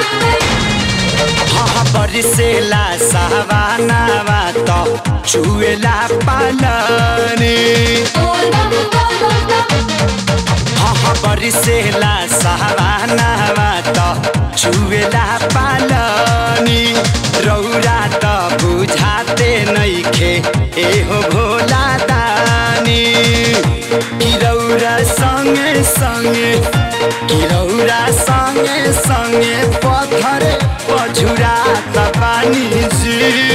हाँ बरिसेला सावानावा त चुएला पालनी हाँ बरिसेला सावानावा त चुएला पालनी रौरा त बुझाते नैखे एहो भोला दानी कि रौरा सँगे सँगे कि रौरा सँगे सँगे पत्थर पछुरा त पानी जी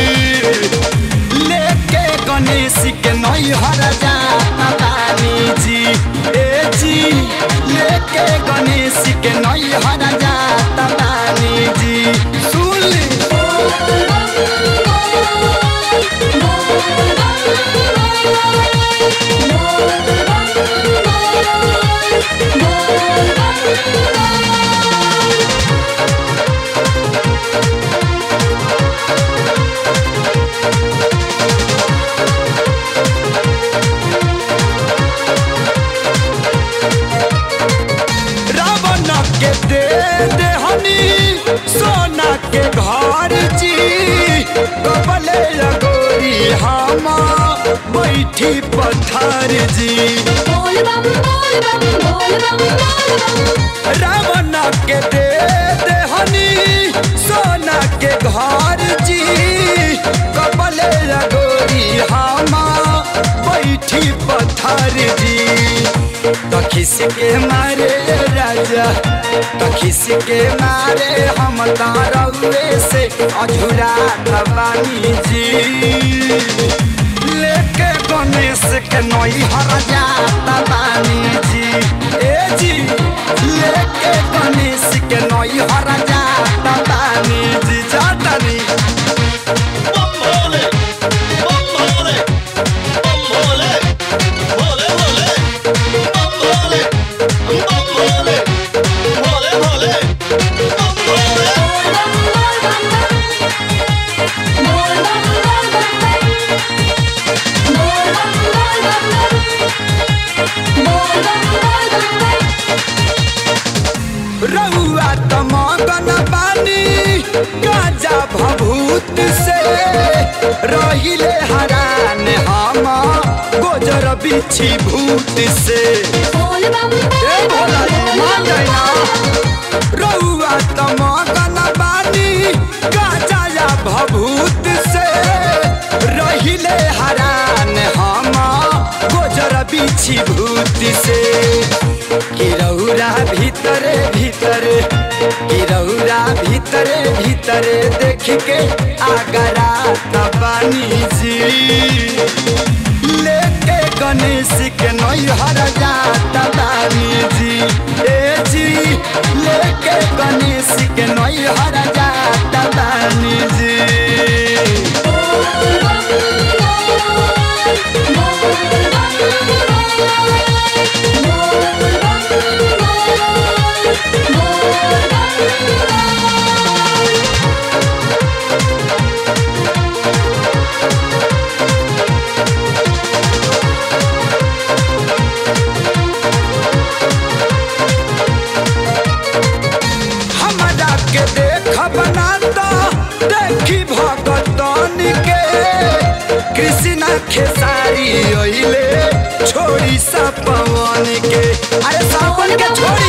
लेके गणेश के नैहर जाता पानी जी ए जी लेके गणेश के नैहर जाता पानी जी सुन ली रावण के दे दे हनी सोना के घर जी कबले लगोरी हम बैठी पत्थर जी रावण के दे दे हनी सोना के घर जी कबले लगोरी हम बैठी पत्थर जी तो खिस के मारे राजा तो खिस के मारे हम तारवे से अधूरा तबानी जी लेके गणेश के नई हर जाता बानी जी ए जी लेके गणेश के नई हर जाता बानी जी जाता नी बम भोले बम भोले बम भोले भोले भोले बम भोले बम भोले भोले भोले बम भोले रउआ त मगन बानी गाजा भभूत से रहिले हरान हम गोजर बिछी भूत से ए भोला जी मान जाइना रउआ त मगन बानी गाजा या भभूत से रहिले हरान हम गोजर बिछी भूत से कि रौरा भीतरे भीतरे कि रौरा भीतरे भीतरे देख के आगरा तबानी जी लेके गणेश के नैहर जाता बानी जी ए जी लेके गणेश के नैहर जाता बानी जी हमरा के देख बनाता देखी भगतन के कृष्णा खेसारी अइले छोड़ी सा पवन के अरे सावन के छोड़ी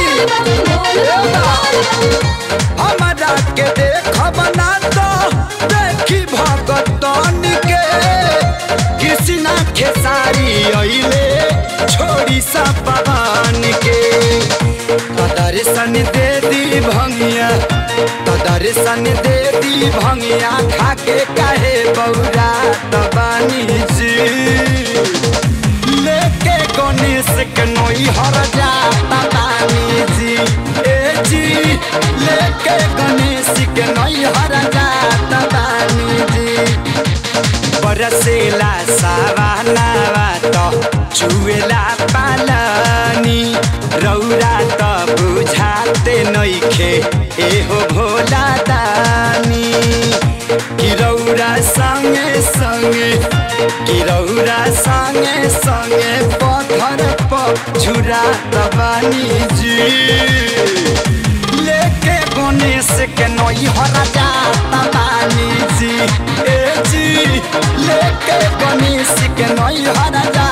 हमरा के देख बनाता देखी भगतन के कृष्णा खेसारी अइले छोड़ी सा पवन के तो दर्शन दे दी भंगिया तो दर्शन दे दी भंगिया खाके काहे बौरा तबानी जी लेके गणेश के नई हर जाता बानी जी ए जी लेके गणेश के नई हर जाता बानी जी बरसेला सावानावा त चुएला पालनी रौरा त बुझाते नैखे एहो भोला दानी कि रौरा सँगे सँगे कि रौरा सँगे सँगे पत्थर पछुरा तबानी जी लेके गणेश के नौ नई हरा जाता बानी जी ए जी लेके गणेश के नई हरा जाता